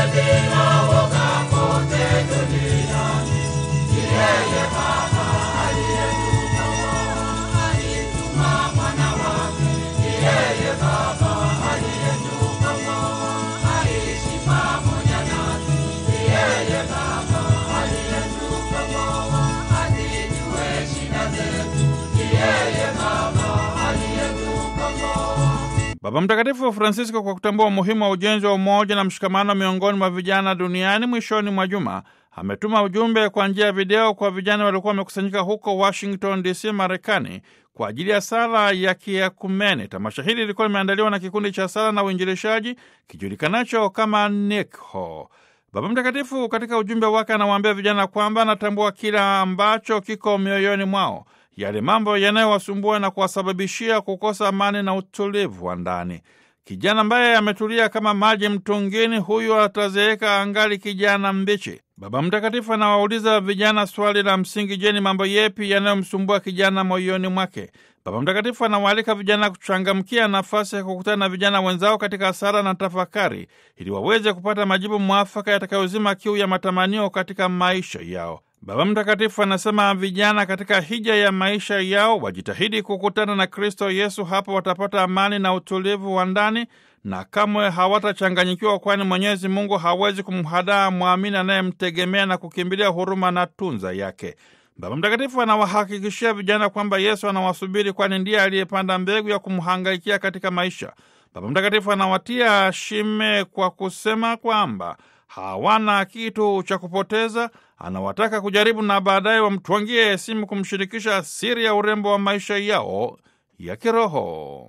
Baba Mtakatifu Francisco, kwa kutambua umuhimu wa ujenzi wa umoja na mshikamano miongoni mwa vijana duniani, mwishoni mwa juma ametuma ujumbe kwa njia ya video kwa vijana waliokuwa wamekusanyika huko Washington DC, Marekani, kwa ajili ya sala ya kiakumene. Tamasha hili lilikuwa limeandaliwa na kikundi cha sala na uinjilishaji kijulikanacho kama NICHO. Baba Mtakatifu katika ujumbe wake anawaambia vijana kwamba anatambua kila ambacho kiko mioyoni mwao, yale mambo yanayowasumbua na kuwasababishia kukosa amani na utulivu wa ndani. Kijana ambaye ametulia kama maji mtungini, huyu atazeeka angali kijana mbichi. Baba Mtakatifu anawauliza vijana swali la msingi: je, ni mambo yepi yanayomsumbua kijana moyoni mwake? Baba Mtakatifu anawaalika vijana kuchangamkia nafasi ya kukutana na vijana wenzao katika sala na tafakari, ili waweze kupata majibu mwafaka yatakayozima kiu ya matamanio katika maisha yao. Baba Mtakatifu anasema vijana katika hija ya maisha yao wajitahidi kukutana na Kristo Yesu. Hapo watapata amani na utulivu wa ndani na kamwe hawatachanganyikiwa, kwani Mwenyezi Mungu hawezi kumhadaa mwamini anayemtegemea na kukimbilia huruma na tunza yake. Baba Mtakatifu anawahakikishia vijana kwamba Yesu anawasubiri, kwani ndiye aliyepanda mbegu ya kumhangaikia katika maisha. Baba Mtakatifu anawatia shime kwa kusema kwamba hawana kitu cha kupoteza. Anawataka kujaribu na baadaye wamtwangie simu kumshirikisha siri ya urembo wa maisha yao ya kiroho.